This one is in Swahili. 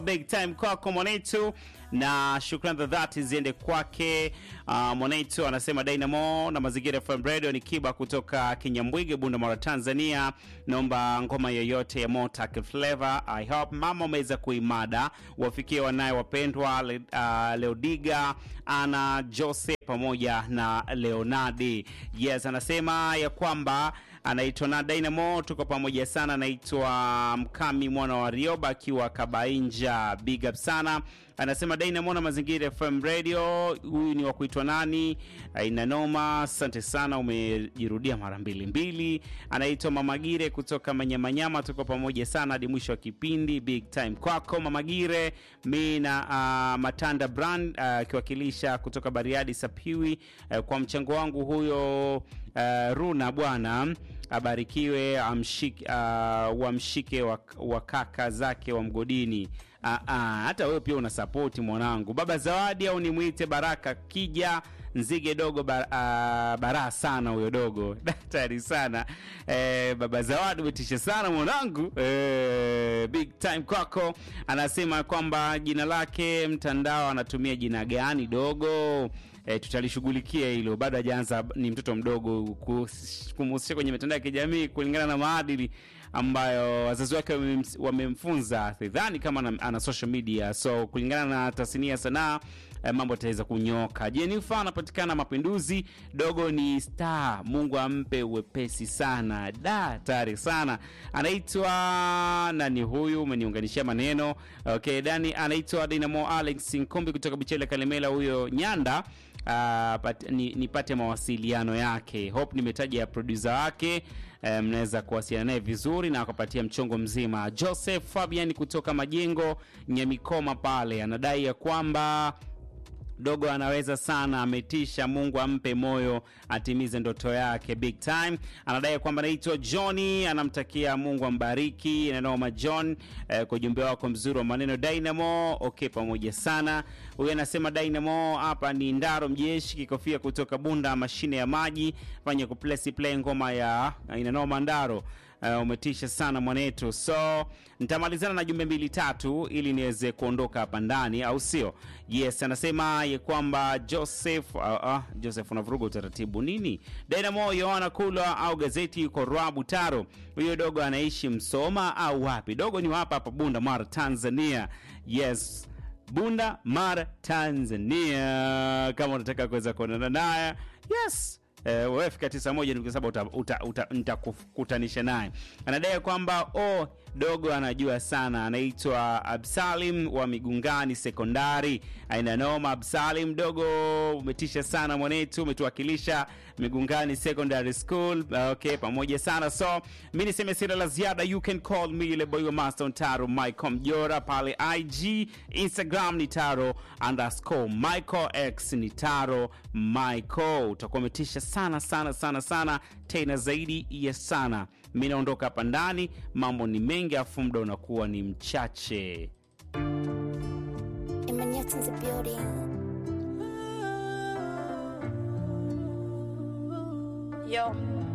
big time kwako mwanetu na shukrani za dhati ziende kwake uh, mwanetu anasema dynamo na mazingira fm radio ni kiba kutoka kinyambwige bunda mara tanzania naomba ngoma yoyote ya motak flavor i hope mama umeweza kuimada wafikie wanaye wapendwa Le, uh, leodiga ana jose pamoja na leonardi yes anasema ya kwamba anaitwa na dynamo tuko pamoja sana anaitwa mkami mwana wa rioba akiwa kabainja big up sana anasema dynamo na mazingira fm radio huyu ni wa kuitwa nani aina noma asante sana umejirudia mara mbili mbili anaitwa mamagire kutoka manyamanyama tuko pamoja sana hadi mwisho wa kipindi big time kwako mamagire mi na uh, matanda brand akiwakilisha uh, kutoka bariadi sapiwi uh, kwa mchango wangu huyo uh, runa bwana abarikiwe amshike, uh, wamshike wa, wa kaka zake wa mgodini uh, uh, hata wewe pia una sapoti mwanangu baba zawadi au nimwite baraka kija nzige dogo bar, uh, baraa sana huyo dogo daktari sana eh, baba zawadi umetisha sana mwanangu eh, big time kwako anasema kwamba jina lake mtandao anatumia jina gani dogo e, tutalishughulikia hilo bado hajaanza ni mtoto mdogo kumhusisha kwenye mitandao ya kijamii kulingana na maadili ambayo wazazi wake wamemfunza sidhani kama ana, ana social media so kulingana na tasnia ya sanaa eh, mambo ataweza kunyoka jenifa anapatikana mapinduzi dogo ni star mungu ampe uwepesi sana da tari sana anaitwa nani huyu umeniunganishia maneno okay dani anaitwa dinamo alex nkumbi kutoka bichele kalemela huyo nyanda Uh, pat, ni, nipate mawasiliano yake hope nimetaja ya produsa wake mnaweza um, kuwasiliana naye vizuri na akapatia mchongo mzima joseph fabian kutoka majengo nyamikoma pale anadai ya kwamba dogo anaweza sana ametisha mungu ampe moyo atimize ndoto yake big time anadai kwamba anaitwa johni anamtakia mungu ambariki nanoma john eh, kwa ujumbe wako mzuri wa maneno dynamo okay pamoja sana huyu anasema dynamo hapa ni ndaro mjeshi kikofia kutoka bunda mashine ya maji fanya kuplesi play ngoma ya inanoma ndaro uh, umetisha sana mwanetu so nitamalizana na jumbe mbili tatu ili niweze kuondoka hapa ndani au sio yes anasema ye kwamba joseph uh, uh, joseph unavuruga utaratibu nini dynamo yoana kulwa au gazeti yuko rwabu taro huyo dogo anaishi msoma au wapi dogo ni hapa hapa bunda mara tanzania yes bunda mara tanzania kama unataka kuweza kuonana naye yes Uh, wewe fika tisa moja nukta saba nitakutanisha naye anadai kwamba oh, dogo anajua sana anaitwa absalim wa migungani sekondari aina noma absalim dogo umetisha sana mwanetu umetuwakilisha migungani secondary school okay pamoja sana so mi niseme sira la ziada you can call me ile boy wa master taro michael mjora pale ig instagram ni taro underscore michael x ni taro michael utakuwa umetisha sana sana sana sana tena zaidi ya sana mi naondoka hapa ndani mambo ni mengi afu muda unakuwa ni mchache Yo.